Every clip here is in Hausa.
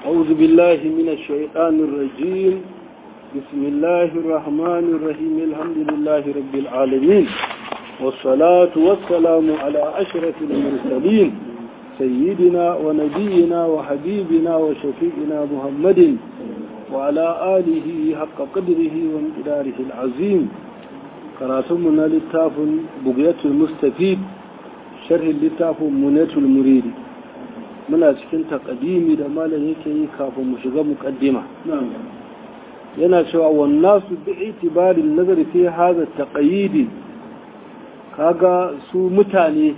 أعوذ بالله من الشيطان الرجيم بسم الله الرحمن الرحيم الحمد لله رب العالمين والصلاة والسلام على أشرف المرسلين سيدنا ونبينا وحبيبنا وشفيعنا محمد وعلى آله حق قدره وامتداره العظيم قراتمنا للتاف بقية المستفيد شرح للتاف منية المريد muna cikin takadimi da malam yake yi kafin mu shiga mukaddima yana cewa wannan su bi itibarin nazari fi haza taqayidi kaga su mutane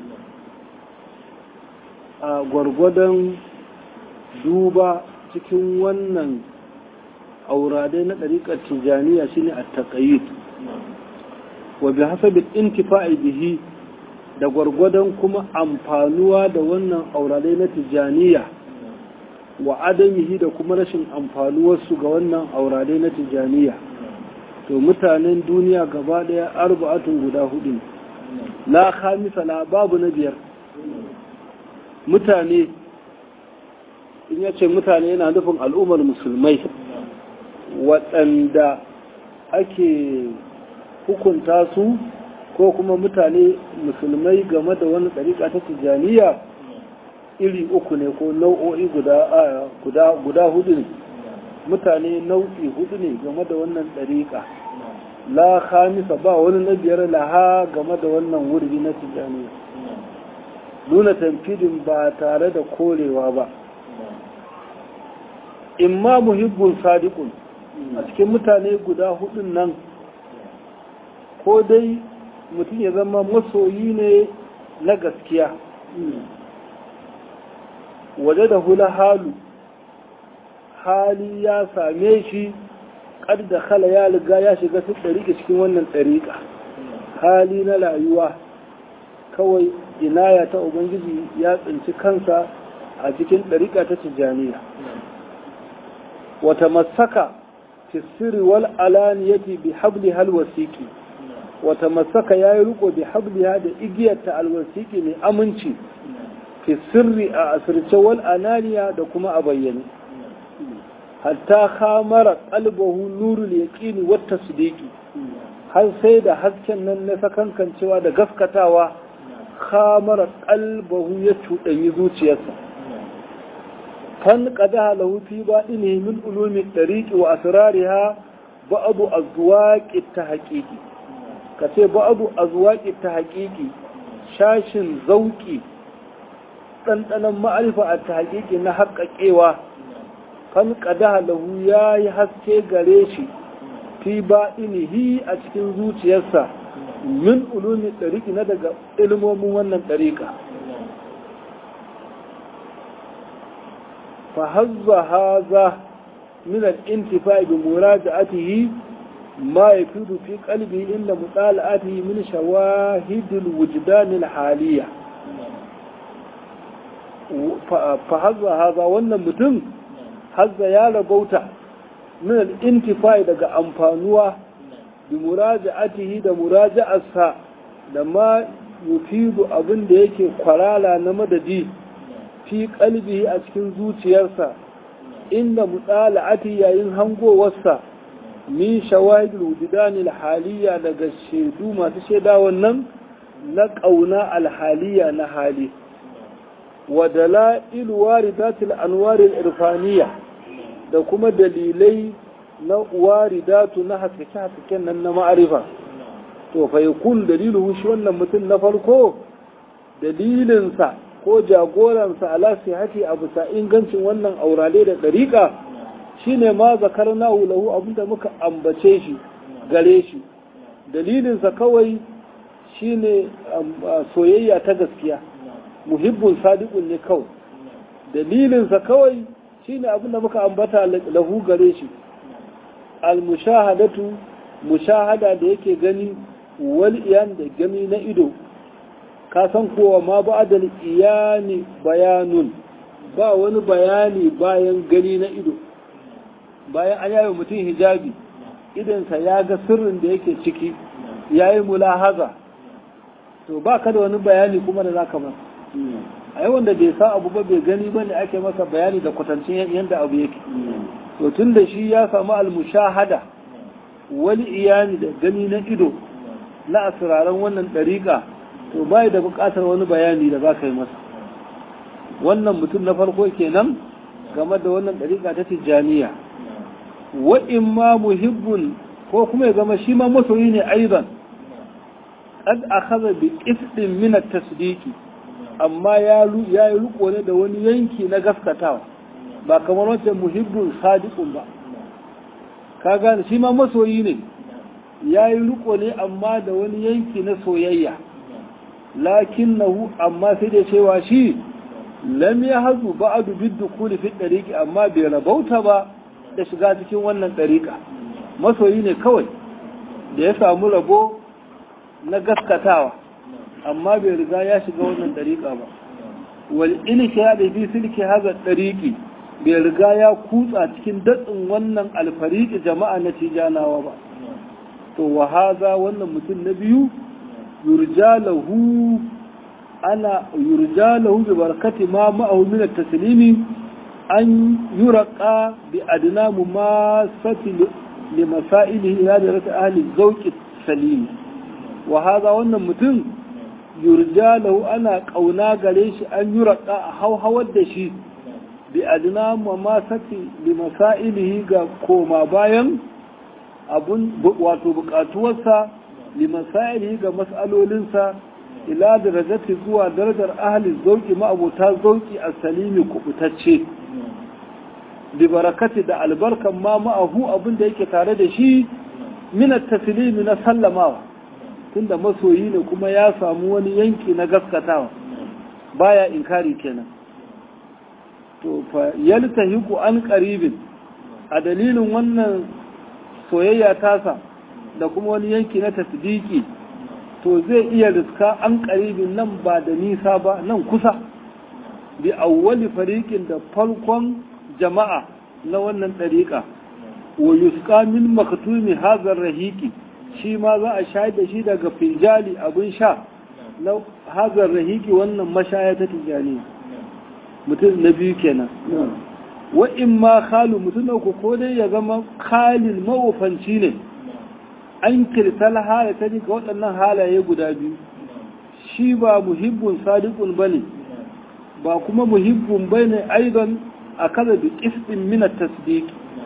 a gwargwadon duba cikin wannan auradai na ɗariƙar tijaniya shine a taƙayid wa bi hasabi intifa'i bihi da gwargwadon kuma amfanuwa da wannan auradai na tijaniya wa adamihi da kuma rashin amfanuwarsu ga wannan auradai na tijaniya to mutanen duniya gaba ɗaya arba'atun guda hudu la khamisa la babu na biyar mutane in ya ce mutane yana nufin al'ummar musulmai waɗanda ake hukunta su ko kuma mutane musulmai game da wani ɗariƙa ta tijjaniya iri uku ne ko nau'o'i guda hudu ne mutane nau'i hudu ne game da wannan ɗariƙa la khamisa ba wani na biyar laha game da wannan wurbi na tijjaniya nuna tamfidin ba tare da korewa ba imma muhibbun sadiqun a cikin mutane guda hudun nan ko dai mutum ya zama masoyi ne na gaskiya waje da hula halu hali ya same shi da khala ya riga ya shiga su ɗariƙa cikin wannan ɗariƙa hali na rayuwa kawai inaya ta ubangiji ya tsinci kansa a cikin ɗariƙa ta tijjaniya wata masaka fi sirri wal alaniyati bi habli hal wasiki wata masaka ya yi riko bi habliha da igiyarta alwasiki mai aminci fi sirri a asirce wal ananiya da kuma a bayyane hatta khamara qalbahu nurul yaqini wat tasdiqi har sai da hasken nan na sakankancewa da gaskatawa khamara qalbahu ya cuɗanyi zuciyarsa kan qadaha lahu fi baɗini min ulumi tariqi wa asrariha ba'du azwaqi tahqiqi kace ba'du azwaqi tahqiqi shashin zauki ɗanɗanon ma'arifa a tahqiqi na haƙaƙewa kan qadaha lahu yayi haske gare shi fi baɗinihi a cikin zuciyarsa min ulumi ɗariƙi na daga ilmomin wannan ɗariƙa فهز هذا من الانتفاع بمراجعته ما يفيد في قلبه إلا مطالعته من شواهد الوجدان الحالية فهز هذا وانا متم هز يا لبوتا من الانتفاع دقى أنفانوا بمراجعته دا مراجعة لما يفيد أبن ديكي قرالا نمددي fi kalbi a cikin zuciyarsa inda mutsala'ati yayin hangowarsa min shawahidul wujudanil haliya daga shaidu masu shaida wannan na ƙauna alhaliya na hali wa dala'il waridatil anwaril irfaniya da kuma dalilai na waridatu na haskake-haskaken nan na ma'arifa to fa yakun dalilu shi wannan mutum na farko dalilinsa ko jagoransa ala sihati a bisa ingancin wannan aurale da ɗariƙa shine ma zakar na lahu abinda muka ambace shi gare shi dalilinsa kawai shine soyayya ta gaskiya muhibbun sadiqun ne kawai dalilinsa kawai shine abinda muka ambata lahu gare shi al-mushahadatu mushahada da yake gani wal iyan da gani na ido ka san kowa ma ba da iyani bayanun ba wani bayani bayan gani na ido bayan an yayi mutum hijabi idansa ya ga sirrin da yake ciki ya yi mulahaza to ba ka da wani bayani kuma da za ka ba ai wanda bai sa abu ba bai gani ba ne ake masa bayani da kwatancin yadda abu yake to tun da shi ya samu almushahada wani iyani da gani na ido na asiraran wannan ɗariƙa to bai da buƙatar wani bayani da za ka yi masa wannan mutum na farko kenan game da wannan ɗariƙa ta tijjaniya wa in ma muhibbun ko kuma ya zama shi ma masoyi ne aizan qad akhadha bi qisdin min at-tasdiqi amma ya yi riko ne da wani yanki na gaskatawa ba kamar wancan muhibbun sadiqun ba ka gane shi ma masoyi ne ya yi riko ne amma da wani yanki na soyayya lakinnahu amma sai da cewa shi lam ya hazu ba'adu bid dukuli fi dariqi amma bai rabauta ba da shiga cikin wannan dariqa masoyi ne kawai da ya samu rabo na gaskatawa amma bai riga ya shiga wannan dariqa ba wal ilka da fi silki haza dariqi bai riga ya kutsa cikin datsin wannan alfariki jama'a na tijanawa ba to wa haza wannan mutum na biyu yurjalahu ana yurjalahu bi barakati ma ma'ahu min at-taslimi an yuraqa bi adna mumasati li masailihi ila darati ahli zawqi salim wa haza wannan mutum yurjalahu ana kauna gare shi an yuraqa a hauhawar da shi bi adna mumasati li masailihi ga koma bayan abun wato bukatuwarsa limasaili ga mas'alolinsa ila darajati zuwa darajar ahli zauki ma'abuta zauki a salimi kubutacce bi barakati da albarkan ma ma'ahu abin da yake tare da shi min at-taslimi na sallamawa tunda masoyi ne kuma ya samu wani yanki na gaskatawa baya inkari kenan to fa yaltahiqu an qaribin a dalilin wannan soyayya tasa da kuma wani yanki na tasdiki to zai iya riska an karibin nan ba da nisa ba nan kusa bi awwali fariqin da farkon jama'a na wannan dariƙa wa yusqa min maktumi hadha rahiqi shi ma za a shayar da shi daga finjali abin sha na hadha rahiqi wannan mashaya ta tijani mutum na biyu kenan wa in ma khalu mutum na uku ko dai ya zama khalil mawufanci ne an kirtal halatta ga waɗannan halaye guda biyu shi ba muhibbun sadiqun bane ba kuma muhibbun bane aidan a kaza bi qistin min at-tasdiq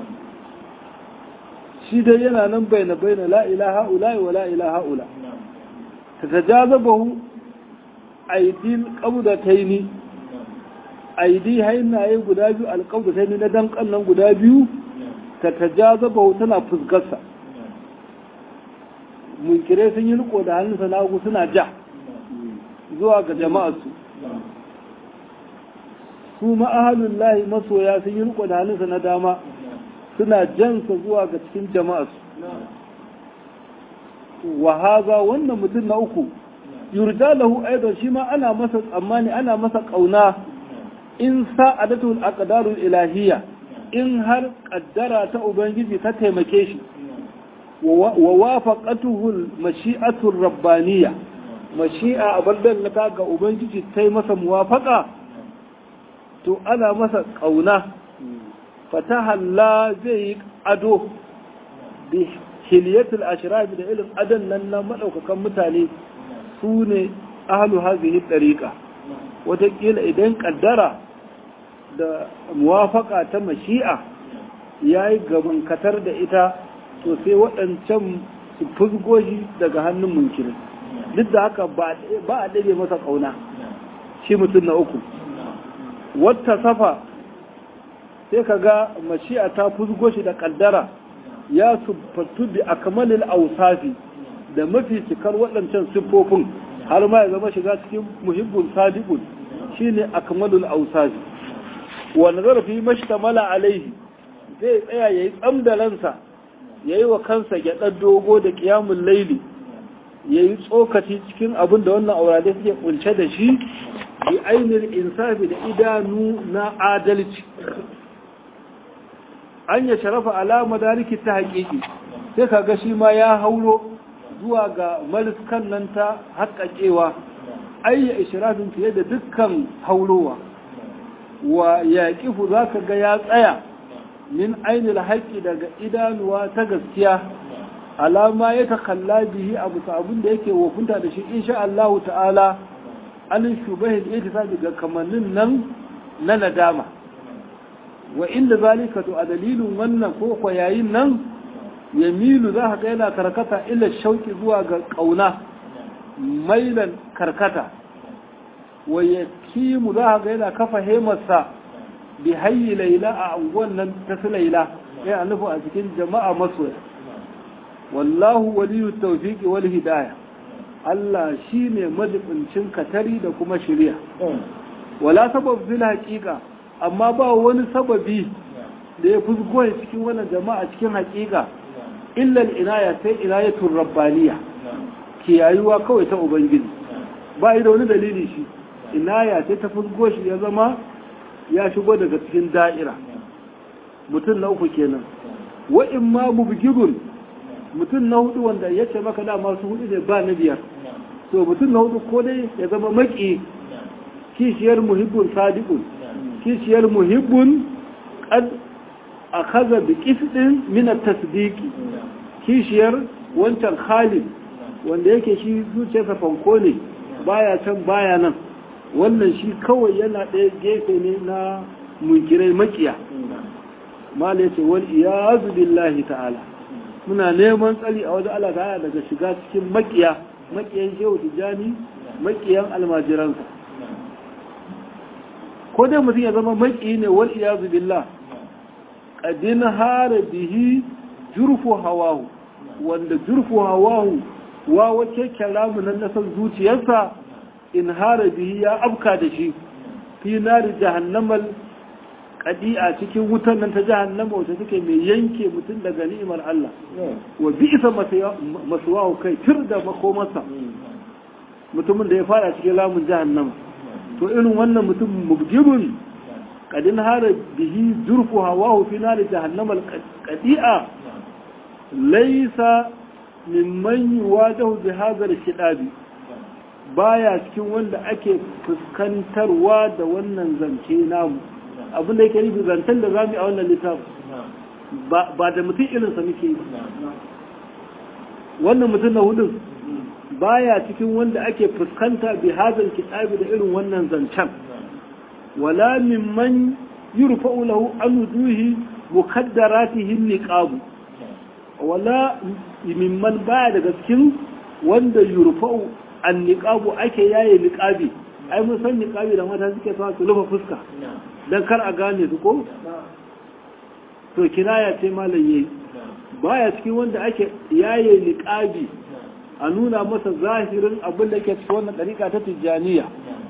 shi dai yana nan baina baina la ilaha ula wa la ilaha ula tatajazabahu aidil qabdataini aidi hainaye guda biyu alqabdataini na dankan nan guda biyu tatajazabahu tana fuskarsa munkirai sun yi riko da hannunsa na hagu suna ja zuwa ga jama'arsu su ma'ahalun lahi masoya sun yi riko da hannunsa na dama suna jansa zuwa ga cikin jama'arsu wa haza wannan mutum na uku yurja lahu aidan shi ma ana masa tsammani ana masa kauna in sa'adatul aqdarul ilahiyya in har kaddara ta ubangiji ta taimake shi ووافقته المشيئة الربانية مشيئة أبدا لك أبنجي تي مسا موافقة تو أنا مسا قونا فتح الله زي أدو بحلية الأشراف da irin adan nan na maɗaukakan mutane su ne ahalu hazihi ɗariƙa wataƙila idan ƙaddara da muwafaka ta mashi'a ya yi gabankatar da ita to sai waɗancan su fusgo shi daga hannun munkirin duk da haka ba a ɗabe masa ƙauna shi mutum na uku wata safa sai ka ga mashi'a ta fusgo shi da ƙaddara ya sufatu bi akmalil ausafi da mafi cikar waɗancan siffofin har ma ya zama shiga cikin muhibbun sadiqun shine akmalul ausafi wa nazara fi mashtamala alaihi zai tsaya yayi tsamdalansa ya yi wa kansa gyaɗar dogo da ƙiyamun laili ya yi tsokaci cikin abin da wannan aurade suke kunce da shi bi ainihin insafi da idanu na adalci an ya sharafa alama dariki ta haƙiƙi sai ka ga shi ma ya hauro zuwa ga mariskan nan ta haƙaƙewa ayya ishirafin fiye da dukkan haulowa wa yaqifu zaka ga ya tsaya min ainil haqqi daga idanuwa ta gaskiya alama ya takalla bihi abu abin da yake wofinta da shi insha Allah ta'ala an shubahin ittisabi ga kamannin nan na nadama wa inda zalika to a dalilin wannan ko ko yayin nan yamilu za ka ga yana karkata ila shauki zuwa ga kauna mailan karkata wa yakimu za ka ga yana kafa hemarsa bi hayyi laila a anguwan nan ta su laila ya nufi a cikin jama'a masoya wallahu waliyu tawfiqi wal hidayah Allah shine majibincin katari da kuma shari'a wala sabab fil haqiqa amma ba wani sababi da ya fusgo cikin wannan jama'a cikin haqiqa illa al inaya sai inayatul rabbaniya kiyayuwa kawai ta ubangiji ba da wani dalili shi inaya sai ta fusgo shi ya zama ya shigo daga cikin da'ira mutum na uku kenan wa in ma mubgidun mutum na hudu wanda ya ce maka da masu hudu ne ba na biyar to mutum na hudu ko dai ya zama maki kishiyar muhibbun sadiqun kishiyar muhibbun qad akhadha bi qisdin min at-tasdiqi kishiyar wancan khalid wanda yake shi zuciyarsa fanko ne baya can baya nan wannan shi kawai yana ɗaya gefe ne na munkirai makiya mala yace wal iyazu billahi ta'ala muna neman tsari a wajen Allah ta'ala daga shiga cikin makiya makiyan shehu tijjani makiyan almajiransa ko dai mutum ya zama maki ne wal iyazu billah qadin hara bihi jurfu hawahu wanda jurfu hawahu wa wace kalamu nan na san zuciyarsa in hara bihi ya afka da shi fi nari jahannamal kadi'a cikin wutan nan ta jahannama wacce take mai yanke mutum daga ni'imar Allah wa bi'sa masuwahu kai tir da makomarsa mutumin da ya fara cikin lamun jahannama to irin wannan mutum mubjibun kadin hara bihi zurfu hawahu fi nari jahannama kadi'a laysa mimman yuwajahu bi hadha al-shidabi baya cikin wanda ake fuskantarwa da wannan zance namu abin da yake nufi zancen da za mu yi a wannan littafin ba da mutum irinsa muke yi wannan mutum na hudun baya cikin wanda ake fuskanta bi hazal kitabi da irin wannan zancen wala mimman yurfa'u lahu an wujuhi mukaddaratihi niqabu wala mimman baya daga cikin wanda yurfa'u an niqabu ake yaye niqabi ai mun san niqabi da mata suke sa su rufe fuska dan kar a gane su ko to kinaya ce malam yayi baya cikin wanda ake yaye niqabi a nuna masa zahirin abin da ke cikin wannan dariƙa ta tijjaniya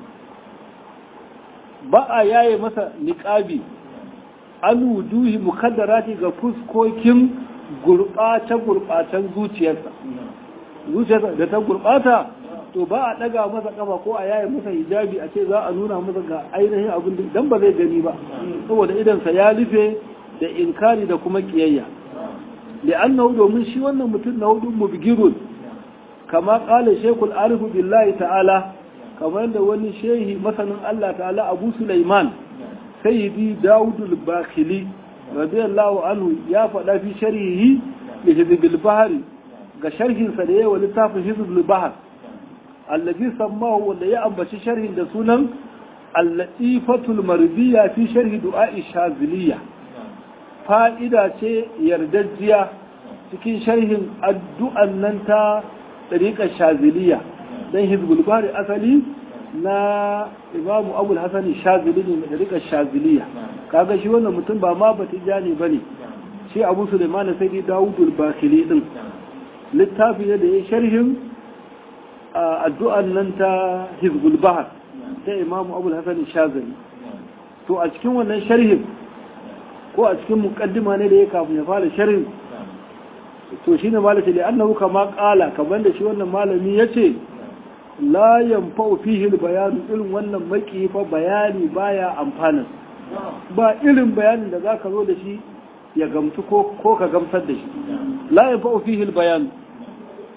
ba a yaye masa niqabi an wuduhi mukaddarati ga fuskokin gurɓace gurɓacen zuciyarsa zuciyarsa da ta gurɓata to ba a ɗaga masa ƙafa ko a yaye masa hijabi a ce za a nuna masa ga ainihin abin da dan ba zai gani ba saboda idansa ya rufe da inkari da kuma kiyayya li'annahu domin shi wannan mutum na hudu mubgirun kama qala shaykhul arifu billahi ta'ala kamar da wani shehi masanin Allah ta'ala Abu Sulaiman sayyidi Dawud al-Bakhili radiyallahu anhu ya faɗa fi sharhihi li hizbil bahri ga sharhin sa da yawa littafin hizbul bahr allazi sammahu wanda ya ambaci sharhin da sunan al-latifatul mardiya fi sharhi du'a'i shaziliya fa'ida ce yardajjiya cikin sharhin addu'an nan ta tariƙar shaziliya don hizbul bari asali na imamu abul hasani shazili ne da tariƙar shaziliya kaga shi wannan mutum ba ma ba tijani ba ne shi abu suleiman sai dai dawudul bakili din littafi ne da ya sharhin addu'an nan ta hizbul bahar ta imamu abul hasani shazili to a cikin wannan sharhin ko a cikin mukaddima ne da ya kafin ya fara sharhin to shine malaka li annahu kama qala kamar da shi wannan malami yace la yanfa'u fihi al-bayan irin wannan maki fa bayani baya amfana ba irin bayanin da zaka zo da shi ya gamtu ko ko ka gamsar da shi la yanfa'u fihi al-bayan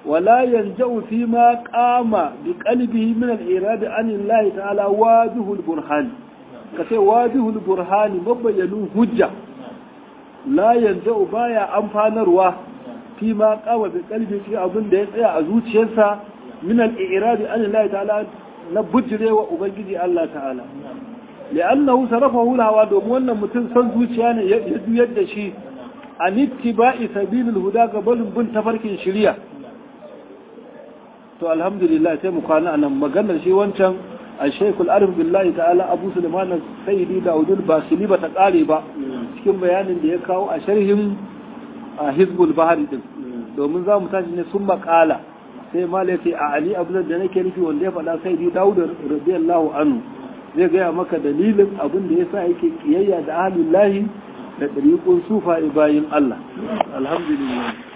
ولا ينجأ فيما قام بقلبه من الإرادة عن الله تعالى واجه البرهان كتير واجه البرهان مبين هجة لا ينجأ بايا أنفان رواه فيما قام بقلبه في أظن ده يتعي أزوج شنسا من الإرادة عن الله تعالى نبجره وأبنجي الله تعالى لأنه صرفه الهوى دومونا متن سنزوج يعني يد شيء عن اتباع سبيل الهدى قبل بن تفرك شريعه to alhamdulillah sai mu kwana anan maganar shi wancan al-shaykh al-arif billahi ta'ala abu sulaiman sayyidi daudul basili ba ta kare ba cikin bayanin da ya kawo a sharhin hizbul bahari din domin za mu tashi ne sun makala sai mala ce a ali abu da nake nufi wanda ya faɗa sayyidi daud radiyallahu anhu zai gaya maka dalilin abin da yasa yake kiyayya da ahlullahi da ɗariƙun sufa bayin Allah alhamdulillah